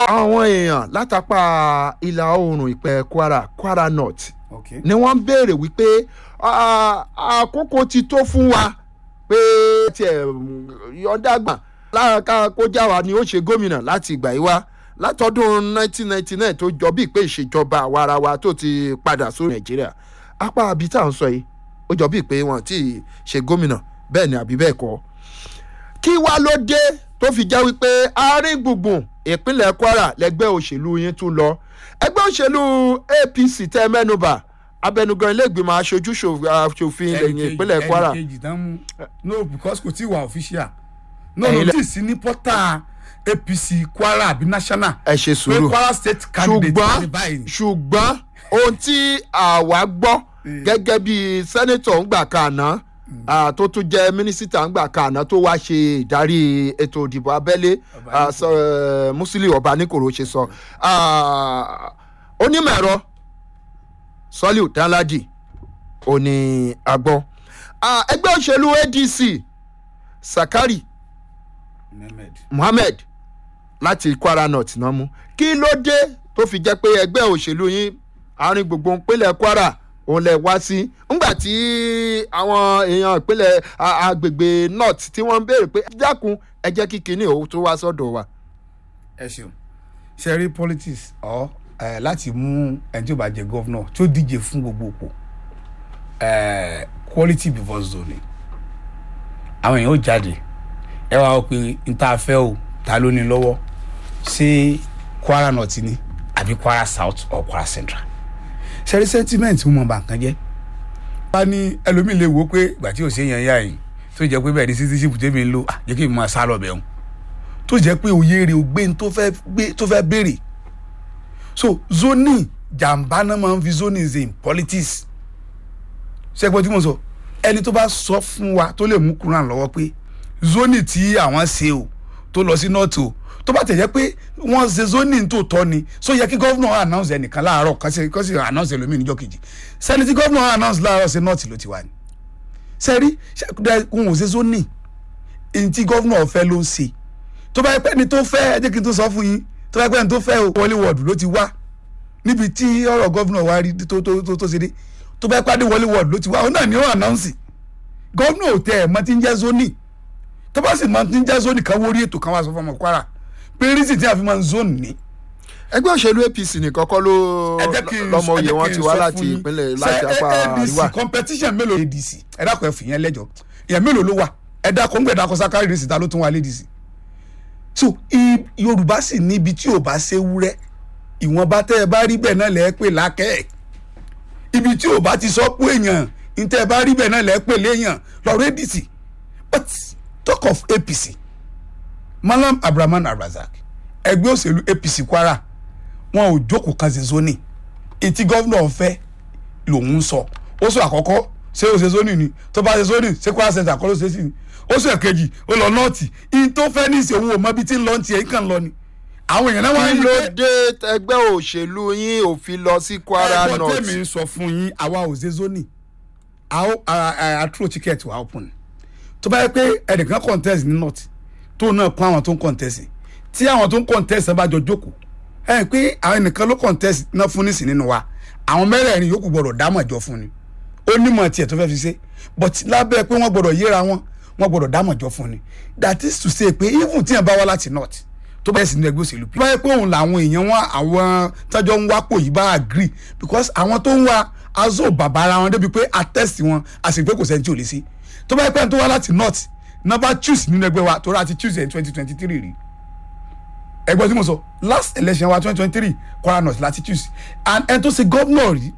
àwọn èèyàn látàpá ìlà oòrùn ìpẹ́ kwara kwara north ok ni wọ́n ń béèrè wípé ah, àkókò ti tó fún wa pé tiẹ̀ yọ̀ǹdàgbà láàká kó já wa ni ó ṣe gómìnà láti ìgbà yìí wá látọdún 1999 tó jọ bíi pé ìṣèjọba àwarawa tó ti padà sórí nàìjíríà apá àbí tá à ń sọ yìí ó jọ bíi pé wọn ti ṣe gómìnà bẹ́ẹ̀ ni àbí bẹ́ẹ̀ kọ́ kí wá ló dé tó fi jẹ́ wípé àárín gbùngbùn ìpínlẹ̀ kwara lẹ́gbẹ́ òṣèlú yín tún lọ ẹgbẹ́ òṣèlú apc tẹ́ mẹ́nuba abẹnugan iléègbìmọ̀ aṣojú ṣòfin lẹ́yìn ìpínlẹ̀ kwara ẹnì kejì tán mú no because kò tí ì wà official no Ẹ̀yin no lẹ- tí ì sí ní pọ́tà apc kwara àbí national ẹ ṣe pé sùúrù kwara state candidate ṣùgbọ́n ní báyìí ṣùgbọ́n ohun tí àwa gbọ́ gẹ́gẹ́ bí sẹ́nẹ́tọ̀ ńgbà kàná tó tún jẹ́ mínísítà ńgbà kàná tó wá ṣe ìdarí ètò ìdìbò abẹ́lé ah, sọ, eh, musili ọbaníkòrò ṣe sọ Ah, onímọ̀ ẹ̀rọ sọ́líù dánládì òní àgbọ̀ Ah, ẹgbẹ́ òṣèlú adc sakari Mohammed. muhammed láti kwara north náà mú kí ló dé tó fi jẹ́ pé ẹgbẹ́ òṣèlú yín àárín gbùngbùn ìpínlẹ̀ kwara òun lẹ̀ wá sí ńgbà tí àwọn èèyàn ìpínlẹ̀ a- agbègbè north tí wọ́n ń béèrè pé dákun ẹ jẹ́ kí kinní òun tó wá sọ́dọ̀ wa. ẹ ṣeun ṣe rí politics ọ ẹ láti mú ẹni tí ó bá jẹ gọ́vnọ̀ tí ó díje fún gbogbo òpó ẹ quality before zoning àwọn èèyàn ó jáde ẹ wá wọ pé n ta fẹ́ o ta ló ní lọ́wọ́ ṣé kwara north ni àbí kwara south or kwara central ṣe rí sentiment mọ̀ bá nǹkan jẹ́ bá ní ẹlòmíì lè wò ó pé ìgbà tí ò sí èèyàn yá yìí tó jẹ́ pé bẹ́ẹ̀ ni citizenship tèmi ń lò ah, jẹ́ kí n máa sá lọ bẹ̀ wọn tó jẹ́ pé òye rẹ̀ ò gbé ní tó fẹ́ gbé tó fẹ́ béèrè so zoning jàǹbá náà máa ń fi zoning ṣe in politics ṣẹ́gbọ́n tí mo sọ ẹni tó bá sọ fún wa tó lè mú kúrò lọ́wọ́ pé zoning tí àwọn ṣe o tó lọ sí north o tó bá tẹ̀jẹ́ pé wọ́n ṣe zoning tó tọ́ ni so yẹ kí gọ́vnà announce ẹnìkan láàárọ̀ kan sì kan sì announce ẹlòmíì níjọ́ kejì sẹ́ni tí gọ́vnà announce láàárọ̀ ṣe north ló ti wà ní sẹ́rí ṣe kò wọ́n ṣe zoning èyí tí gọ́vnà ọ̀fẹ́ ló ń ṣe tó bá yẹ pé ẹni tó fẹ́ ẹ jẹ́ kí n tó sọ fún yín tó bá yẹ pé ẹni tó fẹ́ o wọlé wọ̀ọ̀dù ló ti wá níbi tí ọ̀rọ̀ gọ́vnà wa rí tó tó tó tó ṣe dé tó bá yẹ pé adé wọlé wọ̀ọ̀dù ló ti wá òun náà ni ó ànáùnsì gọ́vnà ò tẹ ẹ̀ mọ́ ti ń jẹ́ zoni tó bá sì mọ́ ti ń jẹ́ zoni kan wórí ètò kan wá sọ fún ọmọ kwara pé rísì tí a fi máa ń zoni ní. ẹgbẹ́ òṣèlú apc nìkan kọ́ ló ẹ jẹ́ kí n lọ́mọ ẹ oyè jẹ́ wọn kí n ti wá sọ láti fún yín. ìpínlẹ̀ Ṣé láti apá àríwá. adc competition mélòó adc ẹ dákun ẹ fìyẹn lẹ́jọ́ ìyẹn mélòó ló wà ẹ dákun ń gbẹ dákun sákárì ní síta ló tún wà lédìsí so i- yorùbá sì níbi tí ò bá ṣe wúrẹ́ ìwọ̀nba tẹ́ ẹ bá rí bẹ́ẹ̀ náà lẹ́ẹ̀ pè lákẹ́ ibi tí ò bá ti sọ pé èèyàn ní tẹ́ ẹ bá rí bẹ́ẹ̀ náà lẹ́ẹ̀ pè léèyàn lọ́rọ̀ adc but talk of apc malam abraman abrazak ẹgbẹ́ òṣèlú apc kwara wọn ò jókòó kan ṣe zoni etí gọ́vnà ọ̀fẹ́ lòun ń sọ ó sọ àkọ́kọ́ ṣé o ṣe zoni ni tó bá ṣe zoni ṣé kwara center kọ́ ló ṣe sí ni ó sọ ẹ̀kejì ó lọ nọ́ọ̀tì ìyí tó fẹ́ ní ìṣòwò mọ́ bí tí ń lọ ń tiẹ̀ ń kàn lọ ni àwọn èèyàn náà wá kí ń ló lọ dé ẹgbẹ́ òṣèlú yín ò fi lọ sí kwara ẹ̀gbọ́n north. tèmi ń sọ fún yín àwa ò ṣe zoni àtúrò tíkẹ́ẹ̀tì wà open tó bá yẹ pé ẹnìkan contest ní north tó náà kún àwọn tó ń contest tí àwọn tó ń contest bá jọ jókòó ẹ pé àwọn ẹnìkan ló contest náà fún nísìn nínú wa àwọn mẹ́rẹ̀ẹ̀rin yòókù gbọ́dọ̀ dámọ̀ jọ fún ni ó nímọ̀ tiẹ̀ tó fẹ́ fi ṣe but lábẹ́ pé wọ́n gbọ́dọ̀ yéra wọn wọ́n gbọ́dọ̀ dámọ̀ jọ fún ni that is to say pé even tí yẹn bá wá láti north tó bá yẹ sí ní ẹgbẹ́ òṣèlú pé báyìí pé òun làwọn èèyàn wọn àwọn tọ́jọ́ ń wápò yìí bá agree because àwọn tó ń wá azo bàbá ara wọn débi pé attest wọn a sì pé kò sẹ́ni tí ò lè sí tó bá yẹ pé ẹni tó wá láti north náà bá choose nínú ẹgbẹ́ wa tó rà ti choose in twenty twenty three rí ẹgbẹ́ tí mo sọ last election wa twenty twenty three kwara north láti choose and ẹni tó ṣe gómìnà rí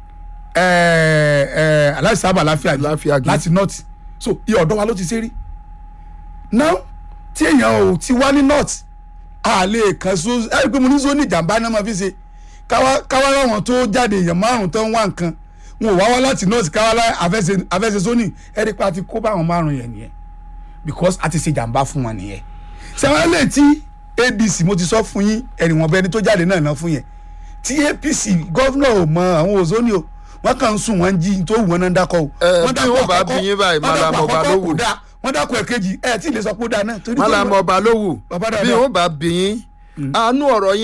aláìsí sábà láfíà Láfíà Gí. láti north so iye ọ̀dọ́ wa ló ti ṣe rí now tí èèyàn ò ti wá ní north a lè kàn so ẹ rí i pé mo ní so ní ìjàmbá náà máa fi ṣe káwá káwá láwọn tó jáde èèyàn márùn tó ń wá nǹkan wọn ò wá wá láti north káwá lá àfẹsẹ àfẹsẹ sóní ẹ rí i pé a ti kó bá àwọn márùn yẹn nìyẹn because a ti ṣe jàmbá fún wọn nìyẹn sẹ́wọ́n lè tí adc mo ti sọ fún yín ẹ̀rìnwọ̀n bẹni tó jáde náà ná fún yẹn tí apc gọ́vnà ò mọ àwọn òzóni o wọ́n kàn ń sùn wọ́n ń jí tó wù wọ́n náà ń dákọ̀ o. Ẹ, Wọ́n bí dákọ̀ wọ́n bá àkọ́kọ́, bí yín báyìí, wọ́n Mallam dákọ̀ Ọba àkọ́kọ́ ló kò wù. dáa, wọ́n dákọ̀ ẹ̀kejì ẹ̀ tí ì lè sọ pé ó dáa náà. torí málàmú gómìnà- ọba ló wù Bàbá bí dáadáa. wọn bá bí yín àánú ọ̀rọ̀ yín